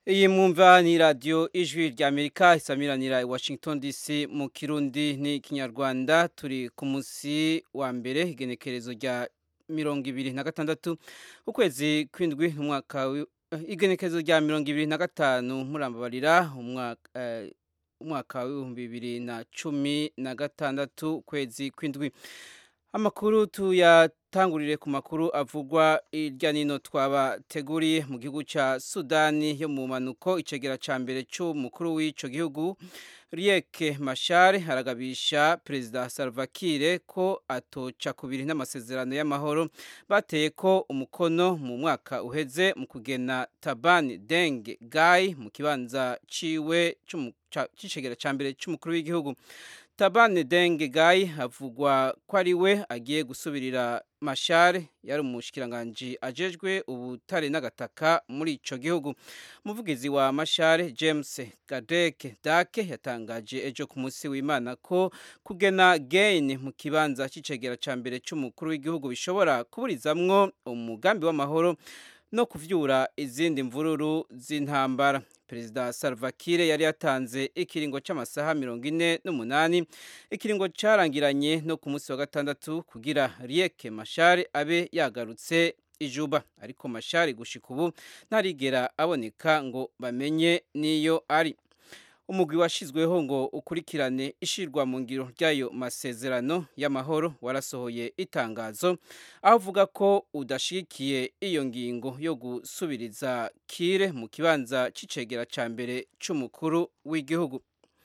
iyi mwumva ni radiyo ijwi rya amerika isamiranira i washington dc mu kirundi n'ikinyarwanda turi ku munsi wa mbere igenekerezo rya mirongo ibiri na gatandatu ukwezi kw'indwi umwaka igenekerezo rya mirongo ibiri na gatanu murambabarira umwaka w'ibihumbi bibiri na cumi na gatandatu ukwezi kw'indwi amakuru tuyatangurire ku makuru avugwa irya nino twabateguriye mu gihugu cya sudani yo mu manuko icegera cya mbere cy'umukuru w'icyo gihugu Riek Machar haragabisha perezida Salva Kiir ko atoca kubiri n'amasezerano y'amahoro bateye ko umukono mu mwaka uheze mu kugena Taban Deng Gai mu kibanza ciwe c'icegera ca mbere c'umukuru w'igihugu Taban Deng Gai havugwa ko ari we agiye gusubirira Machar yari umushikiranganji ajejwe ubutare n'agataka muri ico gihugu umuvugizi wa Machar James Gadek Dake yatangaje ejo ku munsi w'Imana ko kugena gain mu kibanza c'icegera ca mbere c'umukuru w'igihugu bishobora kuburizamwo umugambi w'amahoro no kuvyura izindi mvururu z'intambara perezida Salva Kiir yari yatanze ikiringo c'amasaha mirongo ine n'umunani ikiringo carangiranye no ku munsi wa gatandatu kugira Riek Machar abe yagarutse ijuba ariko Machar gushika ubu ntarigera aboneka ngo bamenye niyo ari umugwi washizweho ngo ukurikirane ishirwa mu ngiro ry'ayo masezerano y'amahoro warasohoye itangazo aho uvuga ko udashigikiye iyo ngingo yo gusubiriza kire mu kibanza c'icegera ca mbere c'umukuru w'igihugu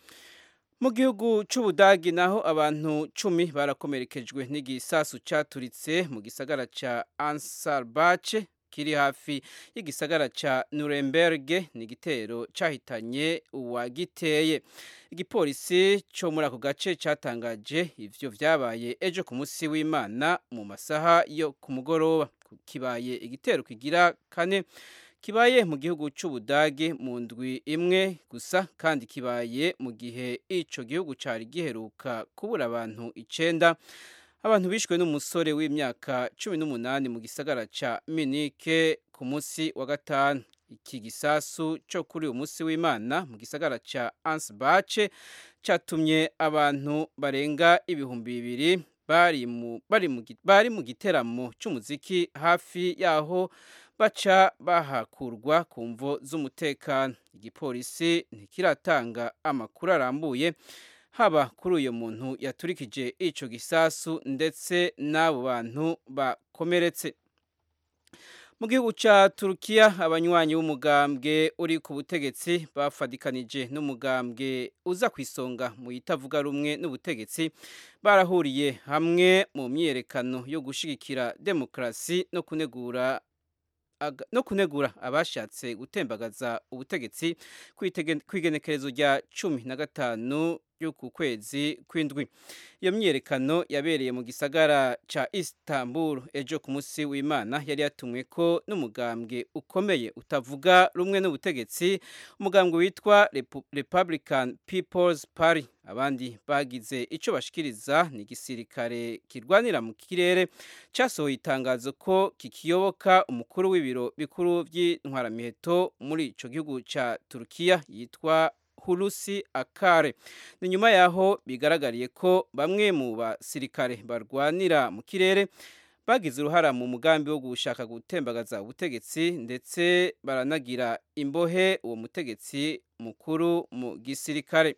mu gihugu c'ubudagi naho abantu cumi barakomerekejwe n'igisasu caturitse mu gisagara ca ansarbace kiri hafi y'igisagara ca Nuremberg ni igitero cahitanye uwagiteye igipolisi cyo muri ako gace catangaje ivyo vyabaye ejo ku munsi w'Imana mu masaha yo ku mugoroba kibaye igitero kigira kane kibaye mu gihugu c'ubudage mu ndwi imwe gusa kandi kibaye mu gihe ico gihugu cari giheruka kubura abantu icenda abantu bishwe n'umusore w'imyaka cumi n'umunani mu gisagara ca minike ku munsi wa gatanu iki gisasu cyo kuri uyu munsi w'imana mu gisagara ca ansbace catumye abantu barenga ibihumbi bibiri bari mu bari mu bari mu giteramo c'umuziki hafi yaho baca bahakurwa ku mvo z'umutekano igipolisi ntikiratanga amakuru arambuye haba kuri uyu muntu yaturikije ico gisasu ndetse n'abo bantu bakomeretse mu gihugu ca Turukiya abanywanyi b'umugambwe uri ku butegetsi bafadikanije n'umugambwe uza ku isonga mu itavuga rumwe n'ubutegetsi barahuriye hamwe mu myiyerekano yo gushigikira demokarasi no kunegura no kunegura abashatse gutembagaza ubutegetsi kw'igenekerezo rya cumi na gatanu y'uku kwezi kw'indwi iyo myiyerekano yabereye mu gisagara ca Istanbul ejo ku munsi w'Imana yari yatumwe ko n'umugambwe ukomeye utavuga rumwe n'ubutegetsi umugambwe witwa Republican People's Party abandi bagize ico bashikiriza ni igisirikare kirwanira mu kirere casohoye itangazo ko kikiyoboka umukuru w'ibiro bikuru vy'intwaramiheto muri ico gihugu ca Turukiya yitwa Hulusi Akare ni nyuma yaho bigaragariye ko bamwe mu basirikare barwanira mu kirere bagize uruhara mu mugambi wo gushaka gutembagaza ubutegetsi ndetse baranagira imbohe uwo mutegetsi mukuru mu gisirikare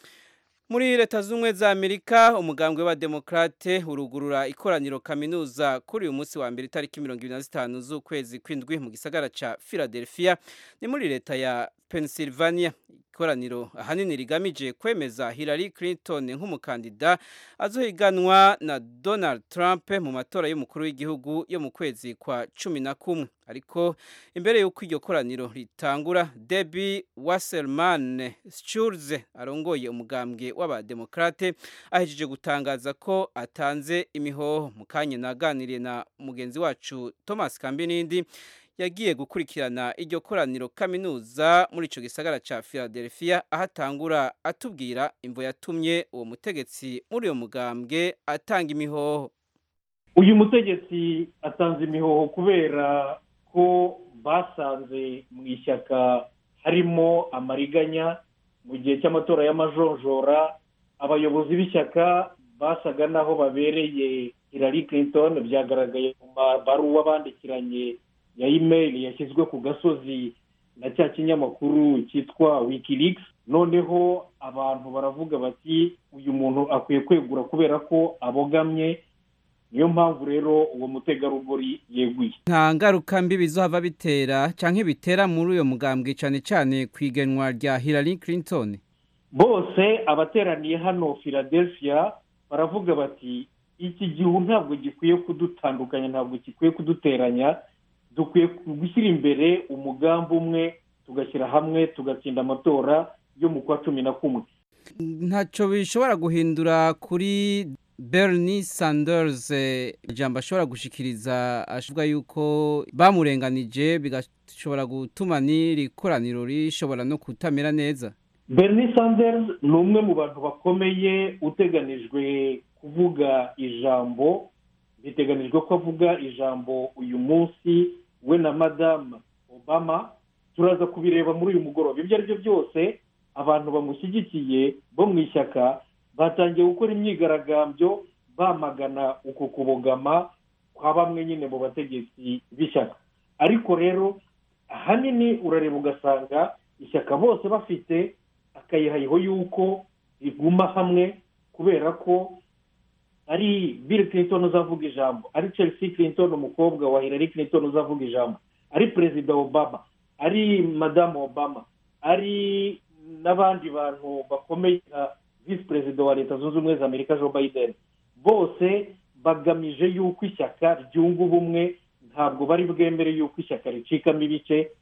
muri leta z'ubumwe za amerika umugambwe w'abademokrate urugurura ikoraniro kaminuza kuri uyu munsi wa mbere itariki mirongo ibiri na zitanu z'ukwezi kw'indwi mu gisagara ca philadelphia ni muri leta ya pennsylvania ikoraniro ahanini rigamije kwemeza hillary clinton nk'umukandida azohiganwa na donald trump mu matora y'umukuru w'igihugu yo mu kwezi kwa cumi na kumwe ariko imbere y'uko iryo koraniro ritangura debbie wasserman schulz arongoye umugambwe w'abademokrate ahejeje gutangaza ko atanze imihoho mu kanya naganiriye na mugenzi wacu thomas kambinindi yagiye gukurikirana iryo koraniro kaminuza muri ico gisagara ca Philadelphia aho atangura atubwira imvo yatumye uwo mutegetsi muri uyo mugambwe atanga imihoho uyu mutegetsi atanze imihoho kubera ko basanze mu ishyaka harimo amariganya mu gihe cy'amatora y'amajonjora abayobozi b'ishyaka basaga n'aho babereye Hillary Clinton byagaragaye mu mabaruwa bandikiranye ya imeri yashyizwe ku gasozi na cya kinyamakuru cyitwa wikileaks noneho abantu baravuga bati uyu muntu akwiye kwegura kubera ko abogamye niyo mpamvu rero uwo mutegarugori yeguye nta ngaruka mbi bizohava bitera cyangwa bitera muri uyo mugambwe cyane cyane ku igenwa rya Hillary Clinton bose abateraniye hano philadelphia baravuga bati iki gihu ntabwo gikwiye kudutandukanya ntabwo gikwiye kuduteranya dukwiye gushyira imbere umugambi umwe tugashyira hamwe tugatsinda amatora yo mu kwa cumi na kumwe ntacyo bishobora guhindura kuri Bernie Sanders ijambo ashobora gushikiriza avuga yuko bamurenganije bigashobora gutuma n'iri koraniro rishobora no kutamera neza Bernie Sanders ni umwe mu bantu bakomeye uteganijwe kuvuga ijambo biteganijwe ko avuga ijambo uyu munsi we na madamu obama turaza kubireba muri uyu mugoroba ibyo ari byo byose abantu bamushyigikiye bo mu ishyaka batangiye gukora imyigaragambyo bamagana uku kubogama kwa bamwe nyine mu bategetsi b'ishyaka ariko rero ahanini urareba ugasanga ishyaka bose bafite akayihayiho y'uko riguma hamwe kubera ko ari bill clinton uzavuga ijambo ari chelsea clinton umukobwa wa hillary clinton uzavuga ijambo ari perezida obama ari madamu obama ari n'abandi bantu bakomeye nka visi perezida wa leta zunze ubumwe za amerika joe biden bose bagamije yuko ishyaka ryunga ubumwe ntabwo bari bwemere yuko ishyaka ricikamo ibice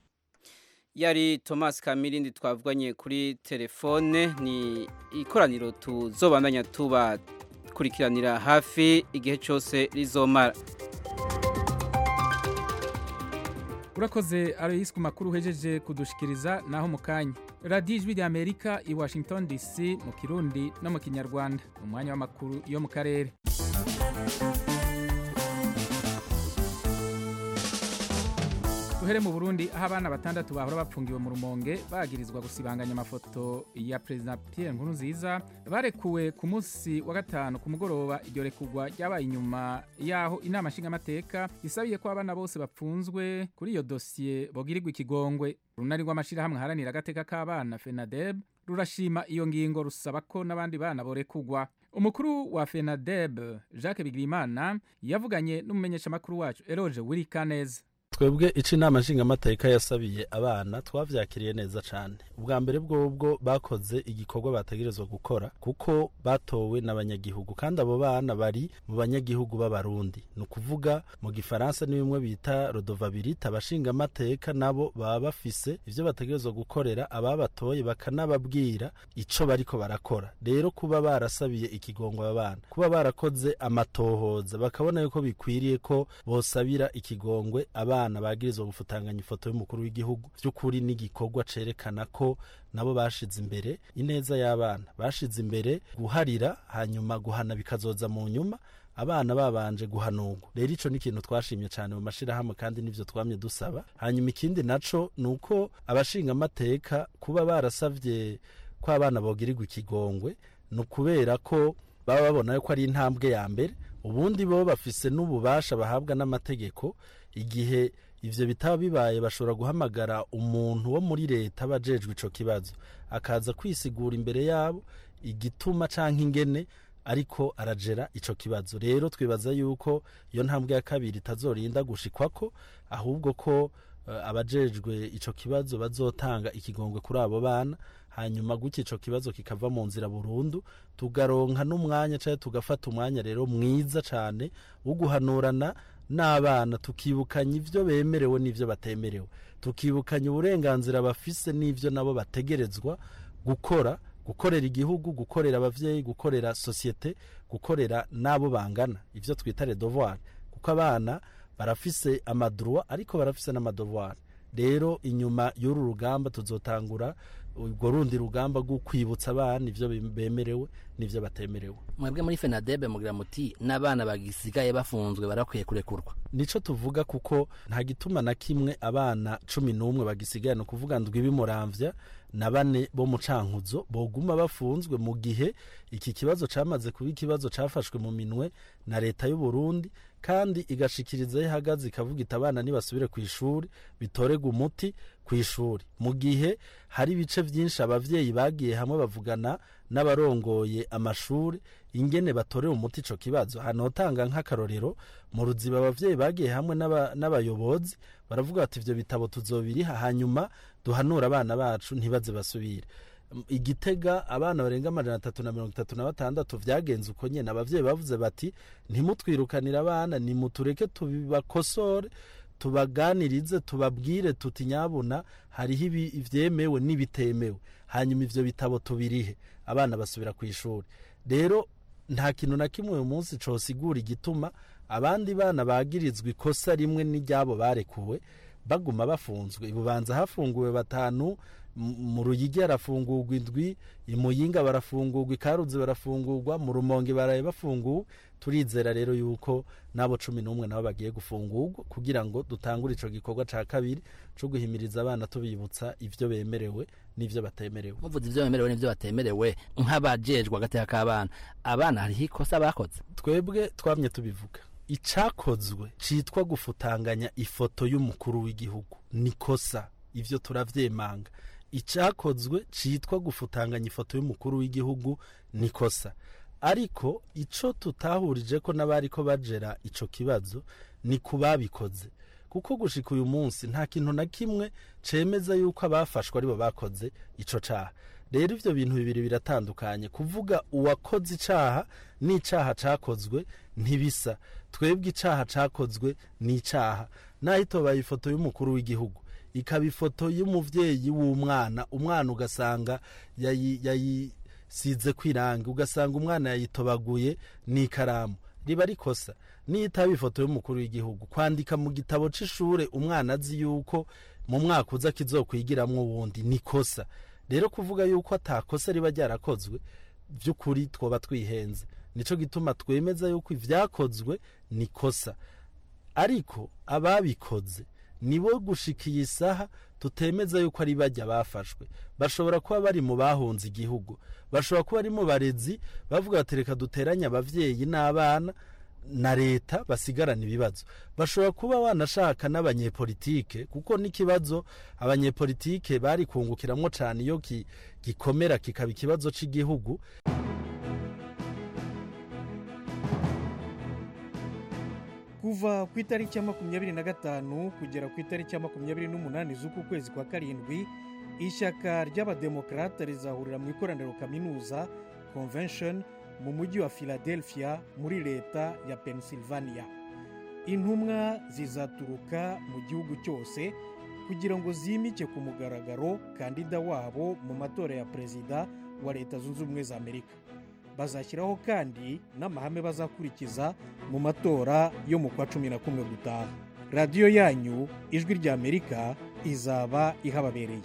yari thomas kamirindi twavuganye kuri telefone ni ikoraniro tuzobandanya tuba kurikiranira hafi igihe cyose rizomara urakoze aroyisi ku makuru uhejeje kudushikiriza naho mu kanya radiyo ijwi rya amerika i washington dc mu kirundi no mu kinyarwanda ni umwanya w'amakuru yo mu karere duhere mu burundi aho abana batandatu bahora bapfungiwe mu rumonge bagirizwa gusibanganya amafoto ya perezida pierre nkurunziza barekuwe ku munsi wa gatanu ku mugoroba iryo rekugwa ryabaye inyuma y'aho inama nshingamateka isabiye ko abana bose bapfunzwe kuri iyo dosiye bogirirwa ikigongwe urunani rw'amashyirahamwe aharanira agateka k'abana fenadeb rurashima iyo ngingo rusaba ko n'abandi bana borekugwa umukuru wa fenadeb jacques bigirimana yavuganye n'umumenyeshamakuru wacu eroge wirikaneza twebwe ico inama nshingamateka yasabiye abana twavyakiriye neza cane ubwa mbere bwobwo bakoze igikorwa bategerezwa gukora kuko batowe n'abanyagihugu kandi abo bana bari mu banyagihugu b'abarundi ni ukuvuga mu gifaransa ni bimwe bita rodovabilite abashingamateka nabo baba bafise ivyo bategerezwa gukorera ababatoye bakanababwira ico bariko barakora rero kuba barasabiye ikigongo abana kuba barakoze amatohoza bakabona yuko bikwiriye ko bosabira ikigongwe abana abana bagirizwa gufutanganya ifoto y'umukuru w'igihugu by'ukuri n'igikorwa cerekana ko nabo bashize imbere ineza y'abana bashize imbere guharira hanyuma guhana bikazoza mu nyuma abana babanje guhanurwa rero ico ni ikintu twashimye cyane mu mashirahamwe kandi nivyo twamye dusaba hanyuma ikindi naco ni uko abashinga amateka kuba barasavye ko abana bogirirwa ikigongwe ni ukubera ko baba babona yuko ari intambwe ya mbere ubundi bo bafise n'ububasha bahabwa n'amategeko igihe ivyo bitaba bibaye bashobora guhamagara umuntu wo muri leta abajejwe ico kibazo akaza kwisigura imbere yabo igituma canke ingene ariko arajera ico kibazo rero twibaza yuko iyo ntambwe ya kabiri itazorinda gushikwako ahubwo ko uh, abajejwe ico kibazo bazotanga ikigongwe kuri abo bana hanyuma gutya ico kibazo kikava mu nzira burundu tugaronka n'umwanya canke tugafata umwanya rero mwiza cane wo guhanurana n'abana tukibukanya ivyo bemerewe n'ivyo batemerewe tukibukanya uburenganzira bafise n'ivyo nabo bategerezwa gukora gukorera igihugu gukorera abavyeyi gukorera sosiyete gukorera n'abo bangana ivyo twita redevoir kuko abana barafise amadroit ariko barafise n'amadevoir rero inyuma y'uru rugamba tuzotangura urwo rundi rugamba rwo kwibutsa abana ivyo bemerewe n'ivyo batemerewe mwebwe muri fenadebe mugira muti n'abana bagisigaye bafunzwe barakwiye kurekurwa nico tuvuga kuko nta gituma na kimwe abana cumi n'umwe bagisigaye ni ukuvuga ndwi bimuramvya na bane bo mu cankuzo boguma bafunzwe mu gihe iki kibazo camaze kuba ikibazo cafashwe mu minwe na leta y'u Burundi kandi igashikiriza ihagaze ikavuga iti abana nibasubire ku ishuri bitorega umuti ku ishuri mu gihe hari ibice byinshi abavyeyi bagiye hamwe bavugana n'abarongoye amashuri ingene batorera umuti ico kibazo hano hotanga nk'akarorero mu ruziba abavyeyi bagiye hamwe n'abayobozi baravuga bati ivyo bitabo tuzobiriha hanyuma duhanura abana bacu ntibaze basubire igitega abana barenga amajana atatu na mirongo itatu na batandatu vyagenze uko nyene abavyeyi bavuze bati ntimutwirukanire abana nimutureke tubibakosore tubaganirize tubabwire tuti nyabuna hariho ivyemewe n'ibitemewe hanyuma ivyo bitabo tubirihe abana basubira ku ishuri rero nta kintu na kimwe uyu munsi cosigura igituma abandi bana bagirizwa ikosa rimwe n'iryabo barekuwe baguma bafunzwe ibubanza hafunguwe batanu mu ruyigi harafungurwa indwi imuyinga barafungurwa ikaruzi barafungurwa mu rumonge baraye bafunguwe turizera rero yuko n'abo cumi n'umwe nabo bagiye gufungurwa kugira ngo dutangure ico gikorwa ca kabiri co guhimiriza abana tubibutsa ivyo bemerewe n'ivyo batemerewe muvuze ivyo bemerewe n'ivyo batemerewe nk'abajejwe agateka k'abana abana hariho ikosa bakoze twebwe twamye tubivuga icakozwe citwa gufutanganya ifoto y'umukuru w'igihugu nikosa ivyo turavyemanga icakozwe citwa gufutanganya ifoto y'umukuru w'igihugu nikosa ariko ico tutahurije ko n'abariko bajera ico kibazo ni kubabikoze kuko gushika uyu munsi nta kintu na kimwe cemeza yuko abafashwe aribo bakoze ico caha rero ivyo bintu bibiri biratandukanye kuvuga uwakoze icaha n'icaha cakozwe ntibisa twebwe icaha cakozwe n'icaha naho itobaye ifoto y'umukuru w'igihugu ikaba ifoto y'umuvyeyi w'umwana umwana ugasanga yayisize kwiranga ugasanga umwana yayitobaguye n'ikaramu riba rikosa niyo itaba ifoto y'umukuru w'igihugu kwandika mu gitabo c'ishure umwana azi yuko mu mwaka uza kizokwigiramwo wundi nikosa rero kuvuga yuko atakosa riba ryarakozwe by'ukuri twoba twihenze nico gituma twemeza yuko ivyakozwe nikosa ariko ababikoze nibo gushikiye isaha tutemeza yuko ari bajya bafashwe bashobora kuba bari mu bahunze igihugu bashobora kuba ari mu barezi bavuga bati reka duteranye abavyeyi n'abana na leta basigarana ibibazo bashobora kuba banashaka n'abanyepolitike kuko n'ikibazo abanyepolitike bari kungukiramwo cane iyo gikomera kikaba ikibazo c'igihugu kuva ku itariki ya makumyabiri na gatanu kugera ku itariki ya makumyabiri n'umunani z'uku kwezi kwa karindwi ishyaka ry'abademokarate rizahurira mu ikoraniro kaminuza convention mu mujyi wa philadelphia muri leta ya pennsylvania intumwa zizaturuka mu gihugu cyose kugira ngo zimike ku mugaragaro kandida wabo mu matora ya perezida wa leta zunze ubumwe za amerika bazashyiraho kandi n'amahame bazakurikiza mu matora yo mu kwa cumi na kumwe gutaha radiyo yanyu ijwi rya amerika izaba ihababereye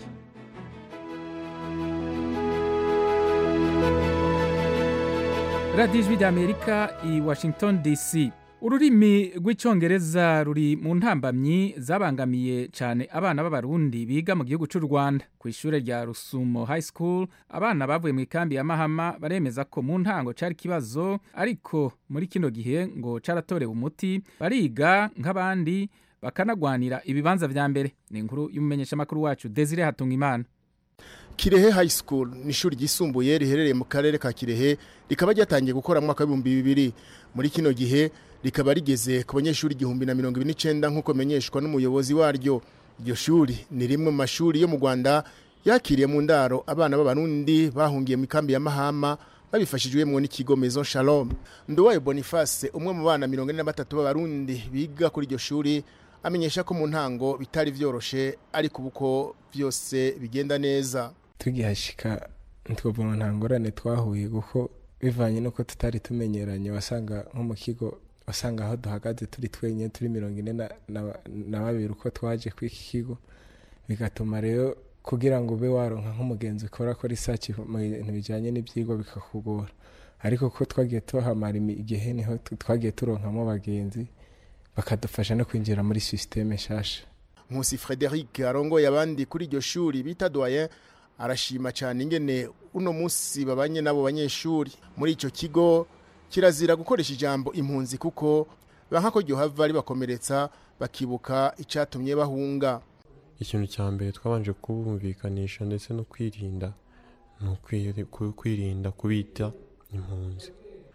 radiyo ijwi rya amerika i washington dc ururimi rw'icyongereza ruri mu ntambamyi zabangamiye cyane abana b'abarundi biga mu gihugu cy'u rwanda ku ishuri rya rusumo high school abana bavuye mu ikambi ya mahama baremeza ko mu ntango cyari ikibazo ariko muri kino gihe ngo cyaratorewe umuti bariga nk'abandi bakanagwanira ibibanza vya mbere ni inkuru y'umumenyeshamakuru wacu desire hatungimana Kirehe High School ni ishuri ryisumbuye riherereye mu karere ka Kirehe rikaba ryatangiye gukora mu mwaka w'ibihumbi bibiri muri kino gihe rikaba rigeze ku banyeshuri igihumbi na mirongo ibiri n'icyenda nk'uko menyeshwa n'umuyobozi waryo iryo shuri ni rimwe mu mashuri yo mu Rwanda yakiriye mu ndaro abana b'abarundi bahungiye mu ikambi ya Mahama babifashijwemo n'ikigo Maison Shalom Nduwayo Boniface umwe mu bana mirongo ine na batatu b'abarundi biga kuri iryo shuri amenyesha ko mu ntango bitari vyoroshe ariko ubuko byose bigenda neza tugihashika ntitwabona nta ngorane twahuye kuko bivanye n'uko tutari tumenyeranye wasanga nko mu kigo wasanga aho duhagaze turi twenyine turi mirongo ine na babiri uko twaje ku iki kigo bigatuma rero kugira ngo ube waronka nk'umugenzi ukora ko research mu bintu bijyanye n'ibyigwa bikakugora ariko ko twagiye tuhamara igihe niho twagiye turonkamo abagenzi bakadufasha no kwinjira muri sisiteme nshasha nkusi frederic arongoye abandi kuri iryo shuri bita doyen arashima cyane ingene uno munsi babanye n'abo banyeshuri muri icyo kigo kirazira gukoresha ijambo impunzi kuko banka ko ryohava ribakomeretsa bakibuka icyatumye bahunga ikintu cya mbere twabanje kubumvikanisha ndetse no kwirinda ni kwirinda kubita impunzi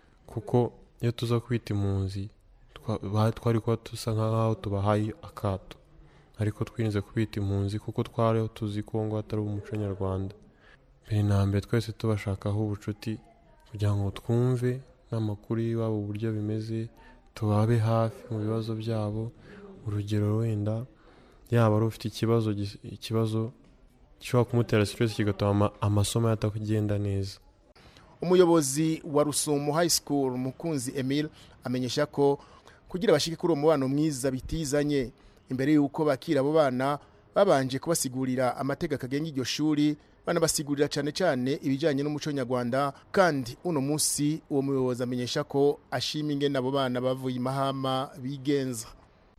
kuko iyo tuza kubita impunzi twari kuba dusa nk'aho tubahaye akato ariko twirinze kubita impunzi kuko twari tuzi ko ngo atari umuco nyarwanda mbere na mbere twese tubashakaho ubucuti kugira ngo twumve n'amakuru y'iwabo uburyo bimeze tubabe hafi mu bibazo byabo urugero wenda yaba ari ufite ikibazo ikibazo gishobora kumutera siteresi kigatuma amasomo atakugenda neza umuyobozi wa rusumo high school mukunzi emile amenyesha ko kugira bashike kuri uwo mubano mwiza bitizanye imbere y'uko bakira abo bana babanje kubasigurira amategeko agenga iryo shuri banabasigurira cyane cyane ibijyanye n'umuco nyarwanda kandi uno munsi uwo muyobozi amenyesha ko ashima ingene abo bana bavuye imahama bigenza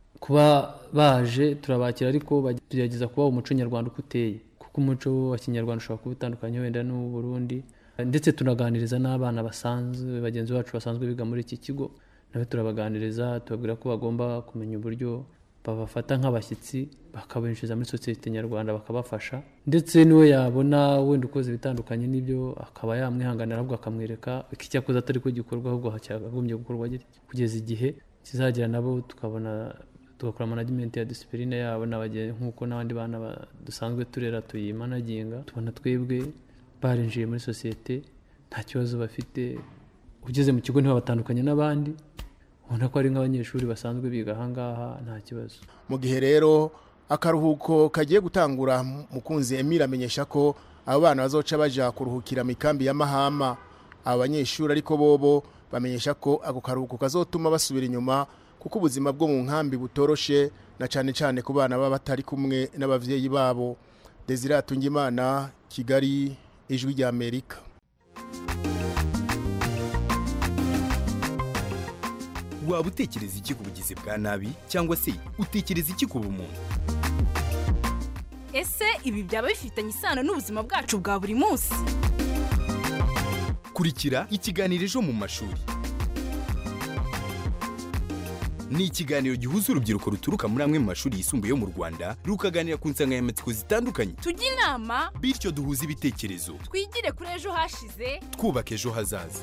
kuba baje turabakira ariko tugerageza kuba umuco nyarwanda uko uteye kuko umuco wa kinyarwanda ushobora kuba utandukanye wenda n'uw'uburundi ndetse tunaganiriza n'abana basanzwe bagenzi bacu basanzwe biga muri iki kigo nawe turabaganiriza tubabwira ko bagomba kumenya uburyo babafata nk'abashyitsi bakabinjiza muri sosiyete nyarwanda bakabafasha ndetse niwe yabona wenda ukoze ibitandukanye n'ibyo akaba yamwihanganira ahubwo akamwereka icyakoze atari ko gikorwa ahubwo cyakagombye gukorwa kugeza igihe kizagera nabo tukabona tugakora management ya disipurine yabo nk'uko n'abandi bana dusanzwe turera tuyimanaginga tubona twebwe barinjiye muri sosiyete nta kibazo bafite ugeze mu kigo ntibabatandukanye n'abandi ubona ko ari nk'abanyeshuri basanzwe biga ahangaha nta kibazo mu gihe rero akaruhuko kagiye gutangura mukunzi emile amenyesha ko abo bana bazoca baja kuruhukira mu ikambi ya mahama abo banyeshuri ariko bobo bamenyesha ko ako karuhuko kazotuma basubira inyuma kuko ubuzima bwo mu nkambi butoroshe na cyane cyane ku bana baba batari kumwe n'abavyeyi babo desire atungimana kigali ijwi rya amerika waba utekereza iki ku bugizi bwa nabi cyangwa se utekereza iki ku bumuntu ese ibi byaba bifitanye isano n'ubuzima bwacu bwa buri munsi kurikira ikiganiro ejo mu mashuri ni ikiganiro gihuza urubyiruko ruturuka muri amwe mu mashuri yisumbuye yo mu rwanda rukaganira ku nsanganyamatsiko zitandukanye tujye inama bityo duhuze ibitekerezo twigire kuri ejo hashize twubaka ejo hazaza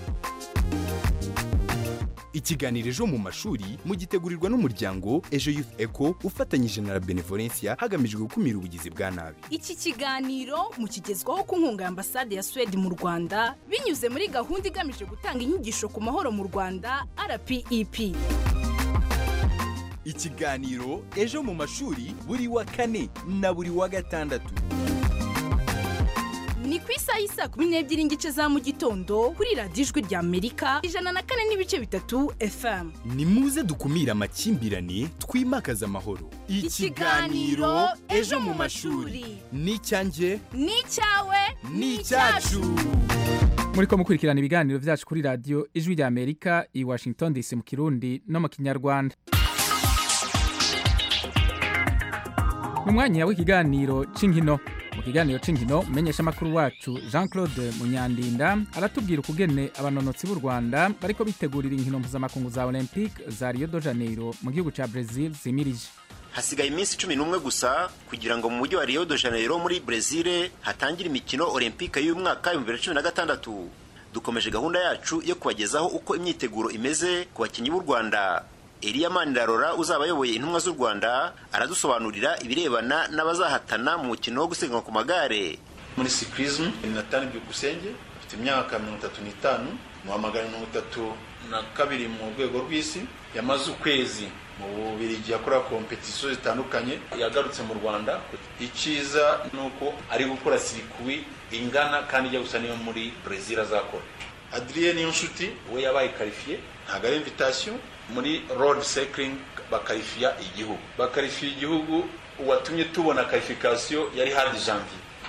ikiganiro ejo mu mashuri mugitegurirwa n'umuryango ejo youth eco ufatanyije na la benevolencia hagamijwe gukumira ubugizi bwa nabi iki kiganiro mukigezwaho ku nkunga ya ambasade ya suwede mu rwanda binyuze muri gahunda igamije gutanga inyigisho ku mahoro mu rwanda rpep ikiganiro ejo mu mashuri buri wa kane na buri wa gatandatu ni ku isaha y'isaa kumi n'ebyiri n'igice za mu gitondo kuri radiyo ijwi rya amerika ijana na kane n'ibice bitatu fm ni muze dukumire amakimbirane twimakaze amahoro ikiganiro ejo mu mashuri ni icyanjye ni icyawe ni icyacu muri ko mukurikirana ibiganiro byacu kuri radiyo ijwi rya amerika i washington dc mu kirundi no mu kinyarwanda mu mwanya w'ikiganiro cy'inkino mu kiganiro cy'inkino umenyesha amakuru wacu jean claude munyandinda aratubwira ukugene abanonotsi b'u rwanda bariko bitegurira inkino mpuzamakungu za olympique za rio de janeiro mu gihugu cya brazil zimirije hasigaye iminsi cumi n'umwe gusa kugira ngo mu mujyi wa rio de janeiro muri brezil hatangire imikino olympique y'umwaka w'ibihumbi bibiri na cumi na gatandatu dukomeje gahunda yacu yo kubagezaho uko imyiteguro imeze ku bakinnyi b'u rwanda Eliya Manirarora uzaba ayoboye intumwa z'u Rwanda aradusobanurira ibirebana n'abazahatana mu mukino wo gusiganwa ku magare muri cyclisme Nathan Byukusenge afite imyaka mirongo itatu n'itanu mu wa magana mirongo itatu na kabiri mu rwego rw'isi yamaze ukwezi mu bubirigi yakora kompetisiyo zitandukanye yagarutse mu rwanda icyiza ni uko ari gukora sirikwi ingana kandi ijya gusa niyo muri brezil azakora adrien niyonshuti we yabaye karifiye ntabwo ari invitation muri road cycling bakarifiya igihugu bakarifiya igihugu uwatumye tubona karifikasiyo yari hadi janvier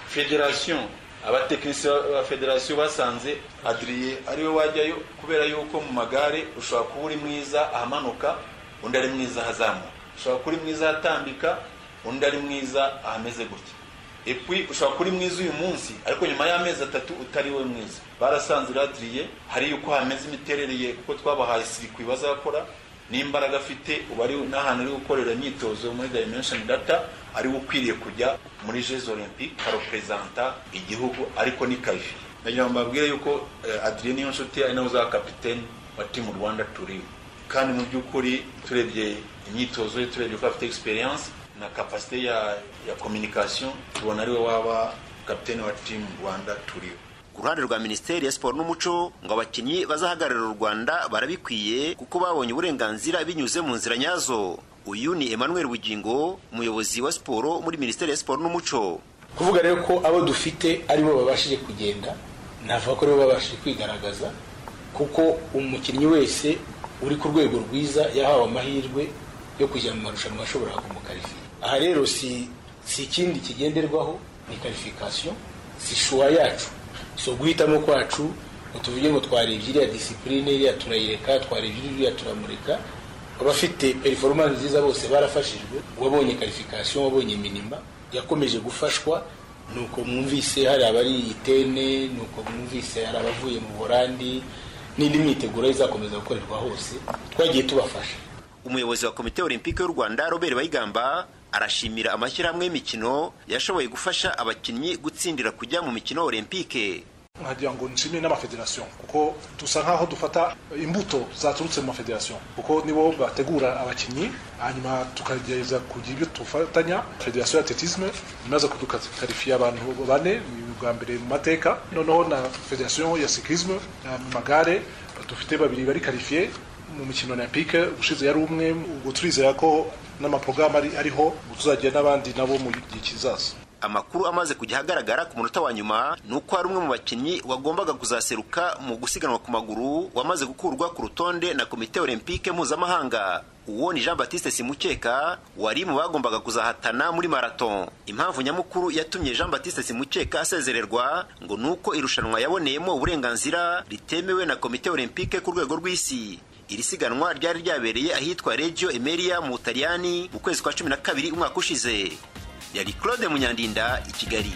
federasiyo abatekinisiye ba federasiyo basanze adiriye ariwe wajyayo kubera yuko mu magare ushobora kuba uri mwiza ahamanuka undi ari mwiza ahazamuka ushobora kuba uri mwiza ahatambika undi ari mwiza ahameze gutya epui ushobora kuba uri mwiza uyu munsi ariko nyuma y'amezi atatu utari we mwiza barasanze radiriye hari yuko hameze imiterere ye kuko twabahaye sirikwi bazakora n'imbaraga afite ubu ari n'ahantu ari gukorera imyitozo muri dimension data ari ukwiriye kujya muri jeux olympique kareperezanta igihugu ariko ni karifi nagira ngo mbabwire yuko adrien niyo nshuti ari nawe uzaba kapitene wa timu rwanda turiho kandi mu by'ukuri turebye imyitozo ye turebye ko afite experience na kapasite ya ya communication tubona ariwe waba kapitene wa timu rwanda turiho ku ruhande rwa minisiteri ya siporo n'umuco ngo abakinnyi bazahagararira u rwanda barabikwiye kuko babonye uburenganzira binyuze mu nzira nyazo uyu ni emmanuel bugingo umuyobozi wa siporo muri minisiteri ya siporo n'umuco kuvuga rero ko abo dufite aribo babashije kugenda navuga ko aribo babashije kwigaragaza kuko umukinnyi wese uri ku rwego rwiza yahawe amahirwe yo kujya mu marushanwa ashobora kumukarifiya aha rero si si ikindi kigenderwaho ni karifikasiyo si shuwa yacu so guhitamo kwacu ngo tuvuge ngo twarebye iriya disipurine iriya turayireka twarebye iriya turamureka abafite performance nziza bose barafashijwe uwabonye karifikasiyo wabonye minima yakomeje gufashwa nuko mwumvise hari abari itene nuko mwumvise hari abavuye mu borandi n'indi myiteguro izakomeza gukorerwa hose twagiye tubafasha umuyobozi wa komite olympique y'u rwanda robert bayigamba arashimira amashyirahamwe y'imikino yashoboye gufasha abakinnyi gutsindira kujya mu mikino olympique nkagira ngo nshimire n'amafederasiyo kuko dusa nk'aho dufata imbuto zaturutse mu mafederasiyo kuko nibo bategura abakinnyi hanyuma tukagerageza kugira ibyo tufatanya federasiyo ya atletisme imaze kudukarifiya abantu bane ni bwa mbere mu mateka noneho na federasiyo ya sikisme mu magare dufite babiri bari karifiye mu mikino olympique ushize yari umwe ubwo turizera ko n'amaporogaramu ariho tuzagira n'abandi nabo mu gihe kizaza amakuru amaze kujya ahagaragara ku munota wa nyuma ni uko hari umwe mu bakinnyi wagombaga kuzaseruka mu gusiganwa ku maguru wamaze gukurwa ku rutonde na komite olympique mpuzamahanga uwo ni jean batiste simukeka wari mu bagombaga kuzahatana muri marathon impamvu nyamukuru yatumye jean batiste simukeka asezererwa ngo ni uko irushanwa yaboneyemo uburenganzira ritemewe na komite olympique ku rwego rw'isi iri siganwa ryari ryabereye ahitwa regio emeria mu butaliyani mu kwezi kwa cumi na kabiri umwaka ushize yari claude munyandinda i kigali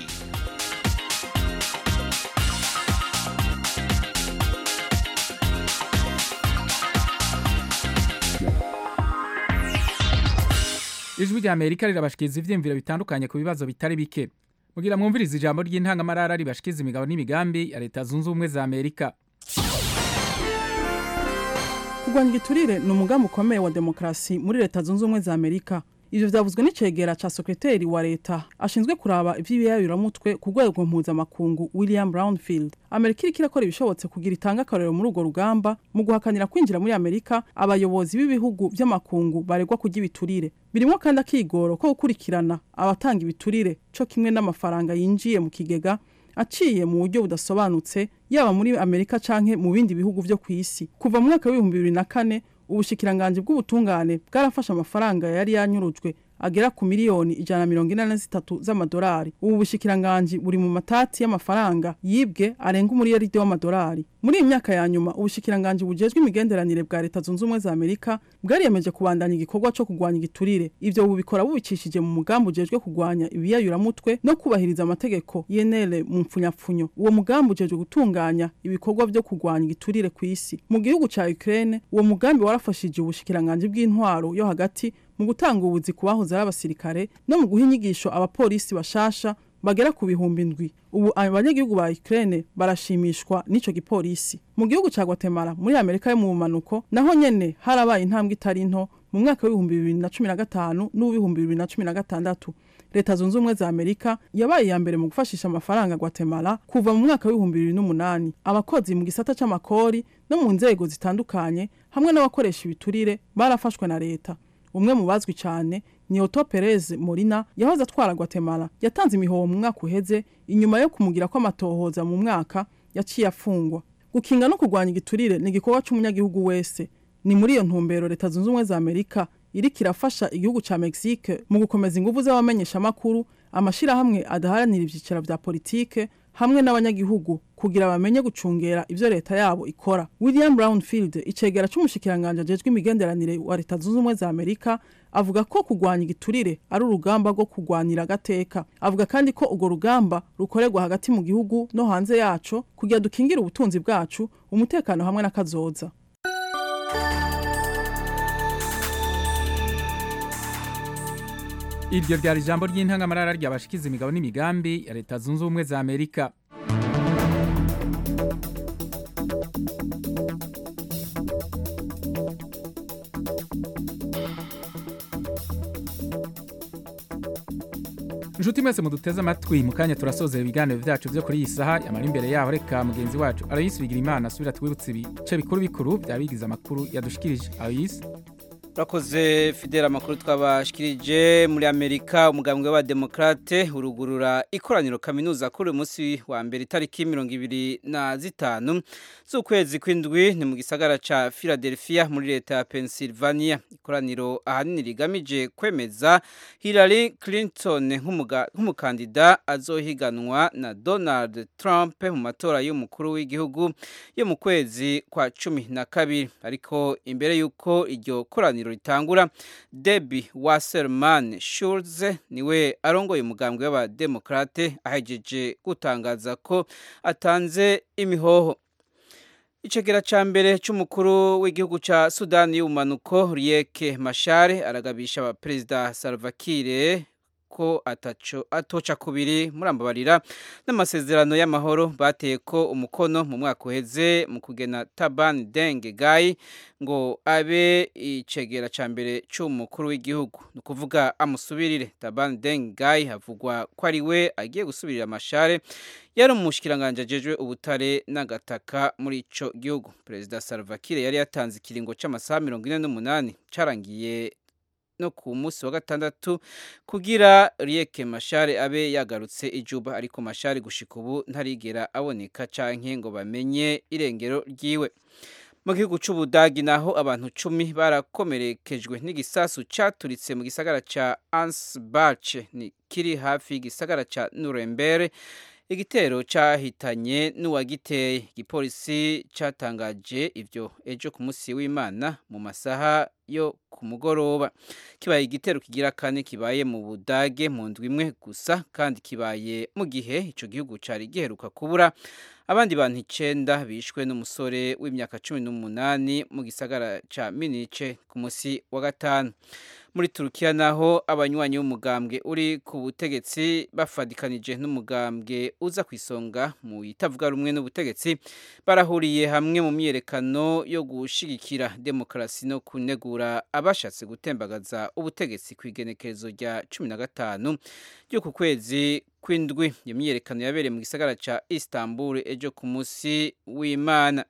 ijwi rya amerika rirabashikiriza ivyiyumviro bitandukanye ku bibazo bitari bike mugira mwumviriza ijambo ry'intangamarara ribashikiriza imigabo n'imigambi ya leta zunze ubumwe za amerika kurwanya igiturire ni umugambi ukomeye wa demokarasi muri leta zunze ubumwe za amerika ivyo vyavuzwe n'icegera ca sekreteri wa leta ashinzwe kuraba ivy'ibiyayuramutwe ku rwego mpuzamakungu william brownfield amerika iriko irakora ibishobotse kugira itange akarorero muri urwo rugamba mu guhakanira kwinjira muri amerika abayobozi b'ibihugu vy'amakungu baregwa kurya ibiturire birimwo kandi akigoro ko gukurikirana abatanga ibiturire co kimwe n'amafaranga yinjiye mu kigega aciye mu buryo budasobanutse yaba muri amerika canke mu bindi bihugu vyo kw'isi kuva mu mwaka w'ibihumbi bibiri na kane ubushikiranganji bw'ubutungane bwarafashe amafaranga yari yanyurujwe agera ku miliyoni ijana na mirongo ine na zitatu z'amadolari ubu bushikiranganji buri mu matati y'amafaranga yibwe arenga umuriyaride w'amadolari muri iyi myaka ya nyuma ubushikiranganji bujejwe imigenderanire bwa leta zunze ubumwe za amerika bwariyemeje kubandanya igikorwa co kurwanya igiturire ivyo bubikora bubicishije mu mugambi ujejwe kurwanya ibiyayuramutwe no kubahiriza amategeko yenere mu mpfunyapfunyo uwo mugambi ujejwe gutunganya ibikorwa vyo kurwanya igiturire ku isi mu gihugu ca ukraine uwo mugambi warafashije ubushikiranganji bw'intwaro yo hagati mu gutanga ubuzi ku bahoze ari abasirikare no mu guha inyigisho abapolisi bashasha bagera ku bihumbi ndwi ubu abanyagihugu ba Ukraine barashimishwa n'ico gipolisi mu gihugu ca Guatemala muri Amerika yo mu bumanuko naho nyene harabaye intambwe itari nto mu mwaka w'ibihumbi bibiri na cumi na gatanu n'uw'ibihumbi bibiri na cumi na gatandatu leta zunze ubumwe za amerika yabaye iya mbere mu gufashisha amafaranga Guatemala kuva mu mwaka w'ibihumbi bibiri n'umunani abakozi mu gisata c'amakori no mu nzego zitandukanye hamwe n'abakoresha ibiturire barafashwe na leta umwe mu bazwi cyane ni Otto Perez Molina yahoze atwara Guatemala yatanze imihoho mu mwaka uheze inyuma yo kumugira ko amatohoza mu mwaka yaciye afungwa gukinga no kurwanya igiturire ni igikorwa c'umunyagihugu wese ni muri iyo ntumbero leta zunze ubumwe za Amerika iriko irafasha igihugu ca Mexique mu gukomeza ingufu z'abamenyeshamakuru amashyirahamwe adaharanira ibyicaro vya politike hamwe n'abanyagihugu kugira bamenye gucungera ivyo leta yabo ikora william brownfield icegera c'umushikiranganje ajejwe imigenderanire wa leta zunze ubumwe za amerika avuga ko kurwanya igiturire ari urugamba rwo kurwanira agateka avuga kandi ko urwo rugamba rukorerwa hagati mu gihugu no hanze yaco kugira dukingire ubutunzi bwacu umutekano hamwe n'akazoza iryo ryari ijambo ry'intangamarara ryabashikiza imigabo n'imigambi ya leta zunze ubumwe za amerika inshuti mwese muduteze amatwi mu kanya turasozera ibiganiro byacu byo kuri iyi saha yamara imbere yaho reka mugenzi wacu arayisubigira imana asubira twibutse ibice bikuru bikuru byaba bigize amakuru yadushikirije arayisi Rakoze Fidel amakuru twabashikirije muri Amerika umugambwe wa Demokrate urugurura ikoraniro kaminuza kuri uyu munsi wa mbere itariki mirongo ibiri na zitanu z'ukwezi kw'indwi ni mu gisagara ca Philadelphia muri leta ya Pennsylvania ikoraniro ahanini rigamije kwemeza Hillary Clinton nk'umukandida azohiganwa na Donald Trump mu matora y'umukuru w'igihugu yo mu kwezi kwa cumi na kabiri ariko imbere y'uko iryo koraniro ritangura Debbie Wasserman Schultz niwe arongoye umugambwe w'abademokrate ahejeje gutangaza ko atanze imihoho Icegera ca mbere c'umukuru w'igihugu ca Sudani y'ubumanuko Riek Machar aragabisha abaperezida Salva Kiir ko ataco atoca kubiri murambabarira n'amasezerano y'amahoro bateye ko umukono mu mwaka uheze mu kugena Taban Deng Gai ngo abe icegera ca mbere c'umukuru w'igihugu ni ukuvuga amusubirire Taban Deng Gai havugwa ko ari we agiye gusubirira amashare yari umushikiranganje ajejwe ubutare n'agataka muri ico gihugu perezida Salva Kiir yari yatanze ikiringo c'amasaha mirongo ine n'umunani carangiye no ku munsi wa gatandatu kugira Riek Machar abe yagarutse ijuba ariko Machar gushika ubu ntarigera aboneka canke ngo bamenye irengero ryiwe mu gihugu c'ubudagi naho abantu cumi barakomerekejwe n'igisasu caturitse mu gisagara ca Ansbach ni kiri hafi y'igisagara ca Nuremberg igitero cyahitanye n'uwagiteye igipolisi cyatangaje ibyo ejo ku munsi w'imana mu masaha yo ku mugoroba kibaye igitero kigira kane kibaye mu budage mu ndwi imwe gusa kandi kibaye mu gihe icyo gihugu cyari giheruka kubura abandi bantu icenda bishwe n'umusore w'imyaka cumi n'umunani mu gisagara cya minice ku munsi wa gatanu muri turukiya naho abanywanyi b'umugambwe uri ku butegetsi bafadikanije n'umugambwe uza ku isonga mu itavuga rumwe n'ubutegetsi barahuriye hamwe mu myiyerekano yo gushigikira demokarasi no kunegura abashatse gutembagaza ubutegetsi ku igenekerezo rya cumi na gatanu ry'uku kwezi kw'indwi iyo myiyerekano yabereye mu gisagara cya istanbul ejo ku munsi w'imana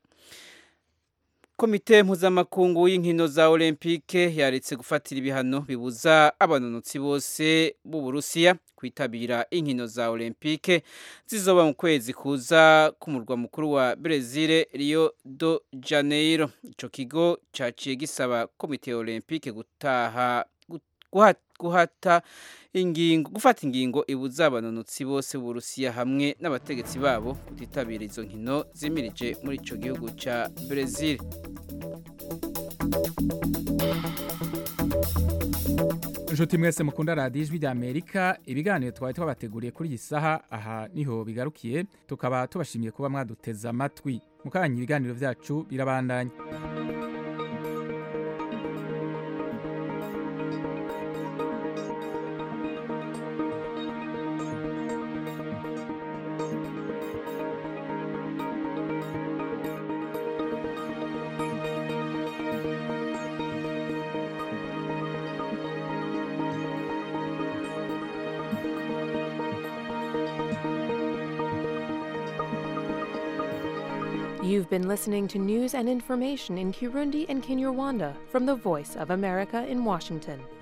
komite mpuzamakungu y'inkino za olympique yaretse gufatira ibihano bibuza abanonotsi bose b'uburusiya kwitabira inkino za olympique zizoba mu kwezi kuza k'umurwa mukuru wa brezil rio de janeiro ico kigo caciye gisaba komite olympique gutaha guhata ingingo gufata ingingo ibuza abanonotsi bose b'uburusiya hamwe n'abategetsi babo kutitabira izo nkino zimirije muri ico gihugu ca brezil inshuti mwese mukunda radiyo ijwi ry'amerika ibiganiro twari twabateguriye kuri iyi saha aha niho bigarukiye tukaba tubashimiye kuba mwaduteze amatwi mukanya ibiganiro byacu birabandanya You've been listening to news and information in Kirundi and Kinyarwanda from the Voice of America in Washington.